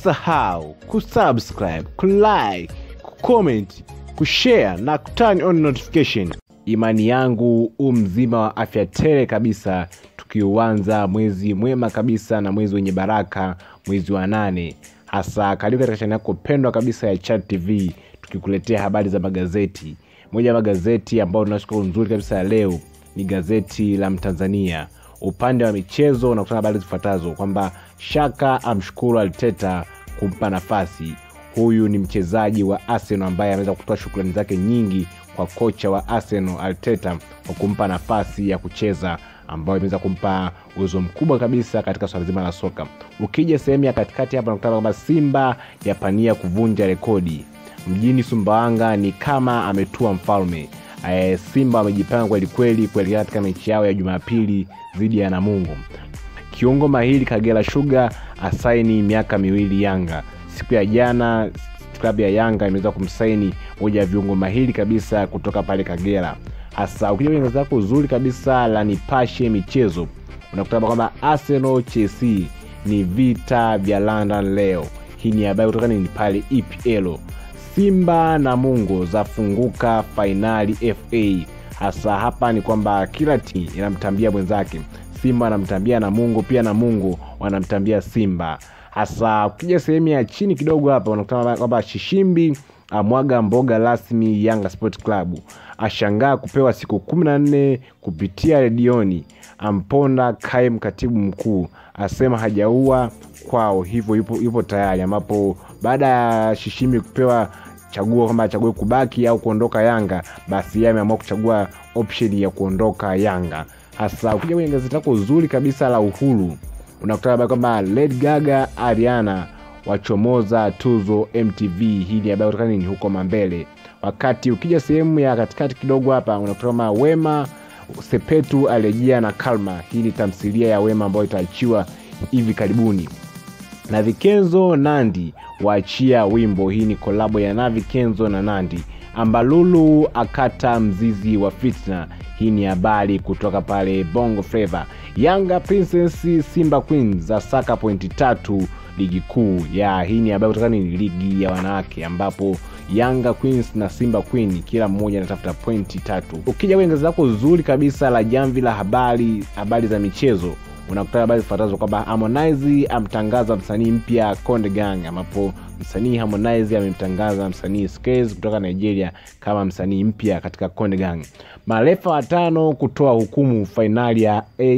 usisahau kusubscribe kulike kucomment kushare na kuturn on notification imani yangu u mzima wa afya tele kabisa tukiuanza mwezi mwema kabisa na mwezi wenye baraka mwezi wa nane hasa karibu katika chaneli yako pendwa kabisa ya chat tv tukikuletea habari za magazeti moja ya magazeti ambayo tunashukuru nzuri kabisa ya leo ni gazeti la mtanzania upande wa michezo unakutana habari zifuatazo kwamba shaka amshukuru alteta kumpa nafasi huyu ni mchezaji wa arsenal ambaye ameweza kutoa shukrani zake nyingi kwa kocha wa arsenal alteta kwa kumpa nafasi ya kucheza ambayo imeweza kumpa uwezo mkubwa kabisa katika swala zima la soka ukija sehemu ya katikati hapa nakutana kwamba simba yapania kuvunja rekodi mjini sumbawanga ni kama ametua mfalme e, simba wamejipanga kwelikweli kuelekea katika mechi yao ya jumapili dhidi ya namungo kiungo mahiri kagera shuga asaini miaka miwili yanga siku ya jana klabu ya yanga imeweza kumsaini moja ya viungo mahiri kabisa kutoka pale kagera hasa ukija kwenye gazeti lako uzuri kabisa la nipashe michezo unakuta kwamba arsenal chelsea ni vita vya london leo hii ni habari kutoka ni pale epl simba na mungo zafunguka fainali fa hasa hapa ni kwamba kila timu inamtambia mwenzake simba wanamtambia na mungu pia na mungu wanamtambia simba hasa ukija sehemu ya chini kidogo hapa unakutana kwamba shishimbi amwaga mboga rasmi yanga sport club ashangaa kupewa siku kumi na nne kupitia redioni amponda kaim katibu mkuu asema hajaua kwao hivyo yupo, yupo tayari ambapo baada ya shishimbi kupewa chaguo kwamba achague kubaki au kuondoka yanga basi yeye ameamua kuchagua option ya kuondoka yanga hasa ukija kwenye gazeti lako uzuri kabisa la uhuru unakutana habari kwamba led gaga ariana wachomoza tuzo mtv hii ni habari kutoka nini huko mambele wakati ukija sehemu ya katikati kidogo hapa unakuta kama wema sepetu alejea na kalma hii ni tamthilia ya wema ambayo itaachiwa hivi karibuni na vikenzo nandi waachia wimbo hii ni kolabo ya na vikenzo na nandi ambalulu akata mzizi wa fitna hii ni habari kutoka pale bongo fleva yanga princess simba queen za saka pointi tatu ligi kuu ya hii ni habari kutoka ni ligi ya wanawake ambapo yanga queens na simba queen kila mmoja anatafuta pointi tatu ukija kwenye gazeti lako zuri kabisa la jamvi la habari habari za michezo unakutana habari zifuatazo kwamba harmonize amtangaza msanii mpya konde gang ambapo msanii harmonize amemtangaza msanii Skez kutoka nigeria kama msanii mpya katika konde gang marefa watano kutoa hukumu fainali ya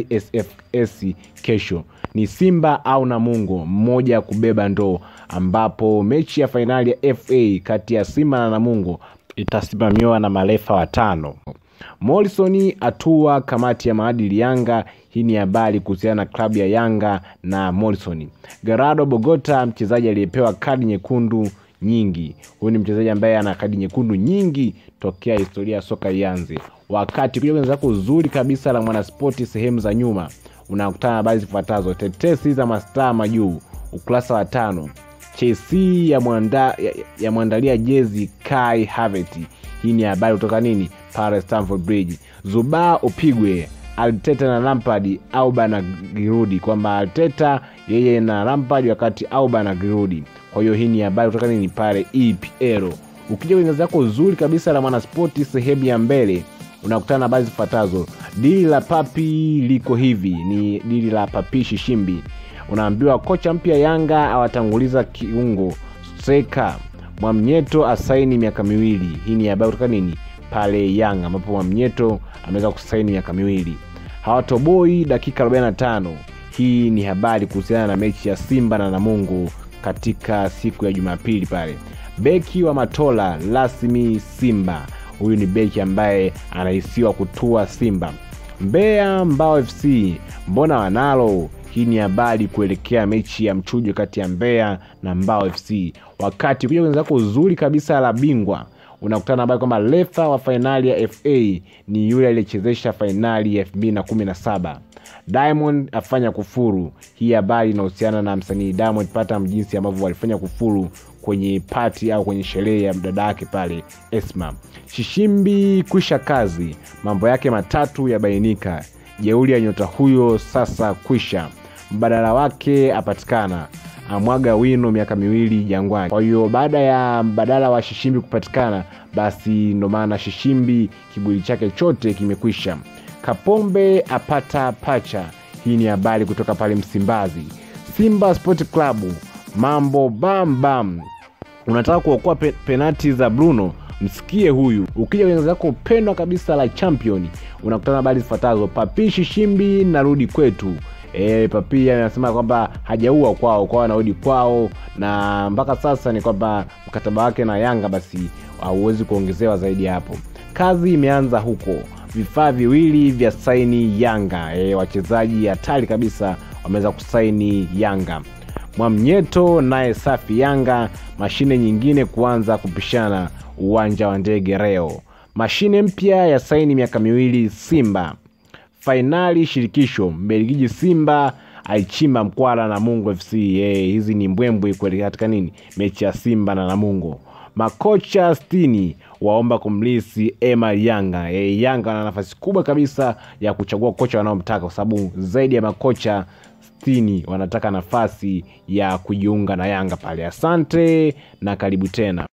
asfs kesho ni simba au namungo mmoja kubeba ndoo ambapo mechi ya fainali ya fa kati ya simba na namungo itasimamiwa na marefa watano morrison atua kamati ya maadili yanga hii ni habari kuhusiana na klabu ya yanga na morrison gerardo bogota mchezaji aliyepewa kadi nyekundu nyingi huyu ni mchezaji ambaye ana kadi nyekundu nyingi tokea historia ya soka ianze wakati kuja kwenye zako uzuri kabisa la mwanaspoti sehemu za nyuma unakutana na habari zifuatazo tetesi za mastaa majuu ukurasa wa tano chelsea yamwandalia ya, ya mwandalia jezi kai haveti hii ni habari kutoka nini pale stamford bridge zubaa upigwe alteta na lampard auba na girudi kwamba alteta yeye na lampard wakati auba na girudi kwa hiyo hii ni habari kutoka nini pale epl ukija kwenye gazi yako zuri kabisa la mwanaspoti sehemu ya mbele unakutana na habari zifuatazo dili la papi liko hivi ni dili la papi shishimbi unaambiwa kocha mpya yanga awatanguliza kiungo seka mwamnyeto asaini miaka miwili hii ni habari kutoka nini pale yanga ambapo mwamnyeto ameweza kusaini miaka miwili hawatoboi dakika 45 hii ni habari kuhusiana na mechi ya simba na namungu katika siku ya jumapili pale beki wa matola rasmi simba huyu ni beki ambaye anahisiwa kutua simba mbeya mbao fc mbona wanalo hii ni habari kuelekea mechi ya mchujo kati ya mbeya na mbao fc wakati kuja wenzako uzuri kabisa la bingwa unakutana habari kwamba refa wa fainali ya fa ni yule aliyechezesha fainali ya 217 diamond afanya kufuru hii habari inahusiana na msanii diamond patam jinsi ambavyo walifanya kufuru kwenye pati au kwenye sherehe ya dada yake pale esma shishimbi kwisha kazi mambo yake matatu yabainika jeuli ya nyota huyo sasa kwisha mbadala wake apatikana amwaga wino miaka miwili Jangwani. Kwa hiyo baada ya mbadala wa Shishimbi kupatikana, basi ndo maana Shishimbi kiburi chake chote kimekwisha. Kapombe apata pacha. Hii ni habari kutoka pale Msimbazi. Simba Sport Club, mambo bam bam. Unataka kuokoa pe penati za Bruno? Msikie huyu. Ukija kwenye zako pendwa kabisa la champion, unakutana habari zifuatazo: Papi Shishimbi narudi kwetu. E, Papi anasema kwamba hajaua kwao, kwao anarudi kwao, na mpaka sasa ni kwamba mkataba wake na Yanga basi hauwezi kuongezewa zaidi ya hapo. Kazi imeanza huko, vifaa viwili vya saini Yanga. E, wachezaji hatari kabisa wameweza kusaini Yanga. Mwamnyeto naye safi Yanga. Mashine nyingine kuanza kupishana uwanja wa ndege leo. Mashine mpya ya saini miaka miwili Simba. Fainali shirikisho Mbelgiji, Simba aichimba mkwara na Namungo FC. Hey, hizi ni mbwembwe kuelekea katika nini mechi ya Simba na Namungo. Makocha sitini waomba kumlisi Ema Yanga. Hey, Yanga wana nafasi kubwa kabisa ya kuchagua kocha wanaomtaka kwa sababu zaidi ya makocha sitini wanataka nafasi ya kujiunga na Yanga pale. Asante na karibu tena.